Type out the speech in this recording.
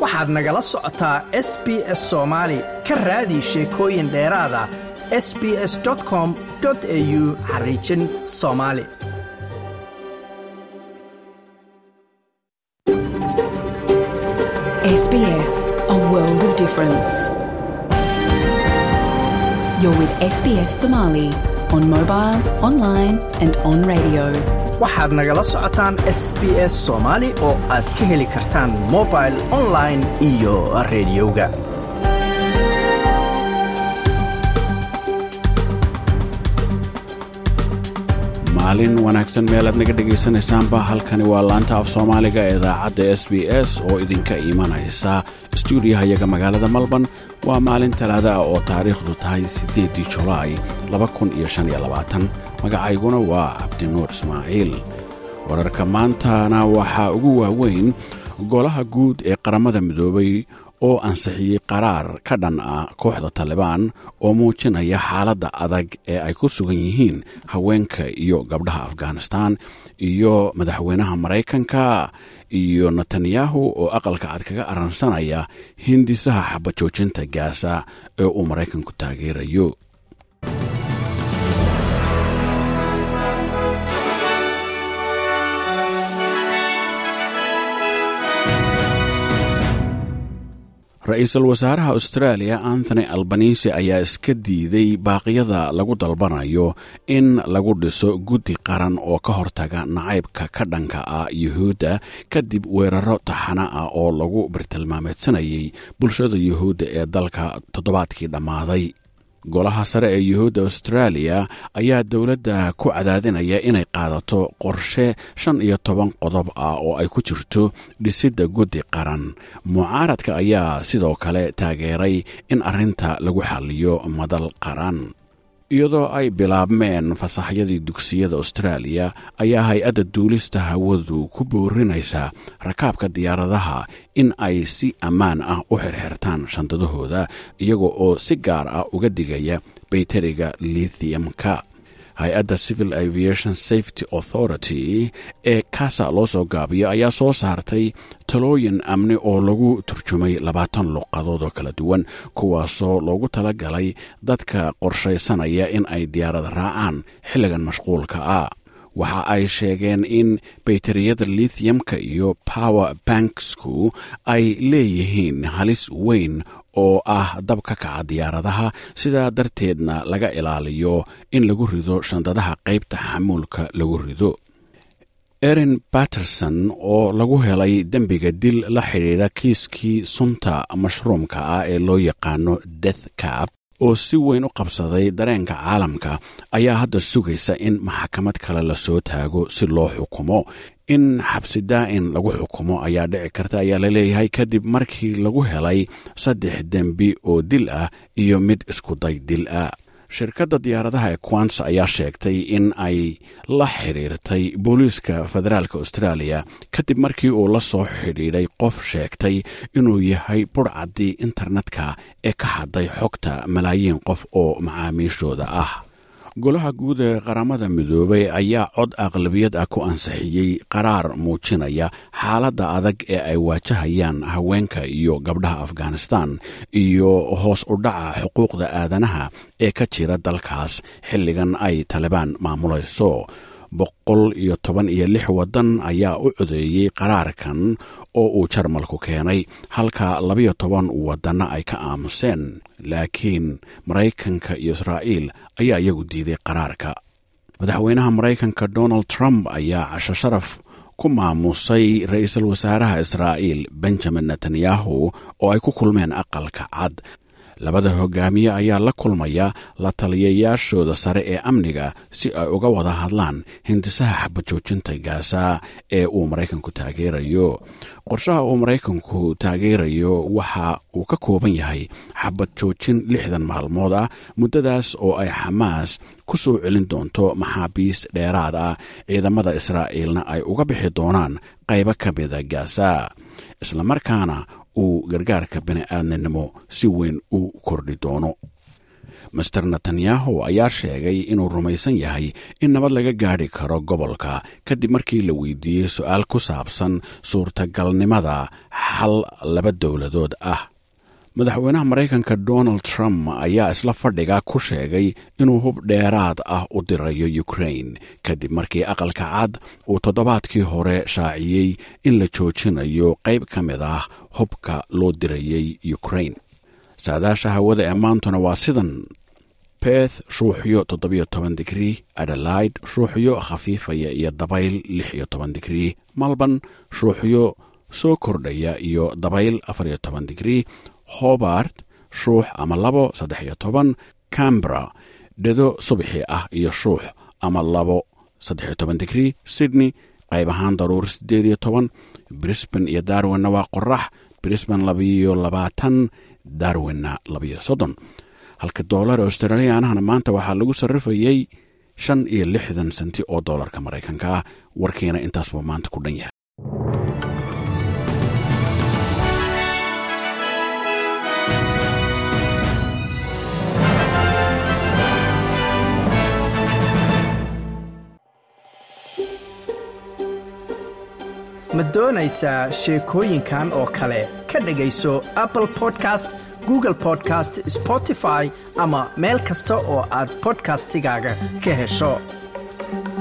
waxaad nagala socotaa s b s soomaali ka raadi sheekooyin dheeraada s b s com au xariijin soomaali SBS, a world of difference. You're with SBS Somali on mobile, online, and on radio. waxaad nagala socotaan s b s soomaali oo aad ka heli kartaan mobil online iyo rediyoga maalin wanaagsan meelaad naga dhegaysanaysaanba halkani waa laanta af soomaaliga ee idaacadda s b s oo idinka imanaysa stuudiyaha iyaga magaalada malban waa maalin talaada ah oo taariikhdu tahay siddeeddii julaay magacayguna waa cabdinuur ismaaciil wararka maantana waxaa ugu waaweyn golaha guud ee qaramada midoobay oo ansixiyey qaraar ka dhan ah kooxda talibaan oo muujinaya xaaladda adag ee ay ku sugan yihiin haweenka iyo gabdhaha afghanistan iyo madaxweynaha maraykanka iyo netanyahu oo aqalka cad kaga aransanaya hindisaha xabajoojinta gaasa ee uu maraykanku taageerayo ra-iisul wasaaraha australia anthony albanisi ayaa iska diiday baaqyada lagu dalbanayo in lagu dhiso guddi qaran oo ka hortaga nacaybka ka dhanka ah yuhuudda kadib weeraro taxana ah oo lagu bartilmaameedsanayay bulshada yuhuudda ee dalka toddobaadkii dhammaaday golaha sare ee yuhuudda australia ayaa dowladda ku cadaadinaya inay qaadato qorshe shan iyo toban qodob ah oo ay ku jirto dhisidda guddi qaran mucaaradka ayaa sidoo kale taageeray in arrinta lagu xalliyo madal qaran iyadoo ay bilaabmeen fasaxyadii dugsiyada austraaliya ayaa hay-adda duulista hawadu ku boorinaysaa rakaabka diyaaradaha in ay si ammaan ah u xirxirtaan shandadahooda iyaga oo si gaar ah uga digaya bayteriga lithiumka hay-adda civil aviation safety authority ee kaasa loo soo gaabiyo ayaa soo saartay talooyin amni oo lagu turjumay labaatan luqadood oo kala duwan kuwaasoo loogu tala galay dadka qorshaysanaya in ay diyaarada raacaan xilligan mashquulka ah waxa ay sheegeen in bayteriyada lithiumka iyo power banksku ay leeyihiin halis weyn oo ah dab ka kaca diyaaradaha sidaa darteedna laga ilaaliyo in lagu rido shandadaha qaybta xamuulka lagu rido erin batterson oo lagu helay dembiga dil la xidhiidha kiiskii sunta mashruumka ah ee loo yaqaano death cap oo si weyn u qabsaday dareenka caalamka ayaa hadda sugaysa in maxkamad kale lasoo taago si loo xukumo in xabsi daa'in lagu xukumo ayaa dhici karta ayaa laleeyahay kadib markii lagu helay saddex dembi oo dil ah iyo mid iskuday dil ah shirkadda diyaaradaha ee quants ayaa sheegtay in ay la xidhiirtay booliiska federaalk australia kadib markii uu la soo xidhiidhay qof sheegtay inuu yahay burhcaddii internetka ee ka hadday xogta malaayiin qof oo macaamiishooda ah golaha guud ee qaramada midoobay ayaa cod aqlabiyad ah ku ansixiyey qaraar muujinaya xaaladda adag ee ay waajahayaan haweenka iyo gabdhaha afghanistan iyo hoos u dhaca xuquuqda aadanaha ee ka jira dalkaas xilligan ay talibaan maamulayso boqol iyo toban iyo lix waddan ayaa u codeeyey qaraarkan oo uu jarmalku keenay halka labayo toban waddanna ay ka aamuseen laakiin maraykanka iyo israa'iil ayaa iyagu diiday qaraarka madaxweynaha maraykanka donald trump ayaa casho sharaf ku maamusay ra-iisul wasaaraha israa'iil benjamin netanyahu oo ay ku kulmeen aqalka cad labada hogaamiye ayaa la kulmaya la taliyayaashooda sare ee amniga si ay uga wada hadlaan hindisaha xabajoojinta gaasa ee uu maraykanku taageerayo qorshaha uu maraykanku taageerayo waxa uu ka kooban yahay xabad joojin lixdan maalmood ah muddadaas oo ay xamaas ku soo celin doonto maxaabiis dheeraad ah ciidamada israa'iilna ay uga bixi doonaan qaybo ka mida gaasa islamarkaana uu gargaarka bini'aadninimo si weyn u kordhi doono master netanyahu ayaa sheegay inuu rumaysan yahay in nabad laga gaadhi karo gobolka kadib markii la weydiiyey su-aal ku saabsan suurtagalnimada xal laba dowladood ah madaxweynaha maraykanka donald trump ayaa isla fadhiga ku sheegay inuu hub dheeraad ah u dirayo ukrain kadib markii aqalka cad uu toddobaadkii hore shaaciyey in la joojinayo qayb ka mid ah hubka loo dirayay ukrain saadaasha hawada ee maantuna waa sidan beth shuuxyo toddobiyo toban digrii adelaide shuuxyo khafiifaya iyo dabayl lix iyo toban digrii malban shuuxyo soo kordhaya iyo dabayl afariyo toban digrii hobart shuux ama labo saddex iyo toban cambra dhedo subaxii ah iyo shuux ama labo saddex iyo toban digrii sydney qayb ahaan daruur siddeed iyo toban brisban iyo darwinna waa qorax brisban labiyo labaatan darwinna labiyo soddon halka doolar australiyaanahana maanta waxaa lagu sarrifayey shan iyo lixdan senti oo doolarka maraykanka ah warkiina intaas buu maanta ku dhan yahay ma doonaysaa sheekooyinkan oo kale ka dhegayso apple podcast google podcast spotify ama meel kasta oo aad bodkastigaaga ka hesho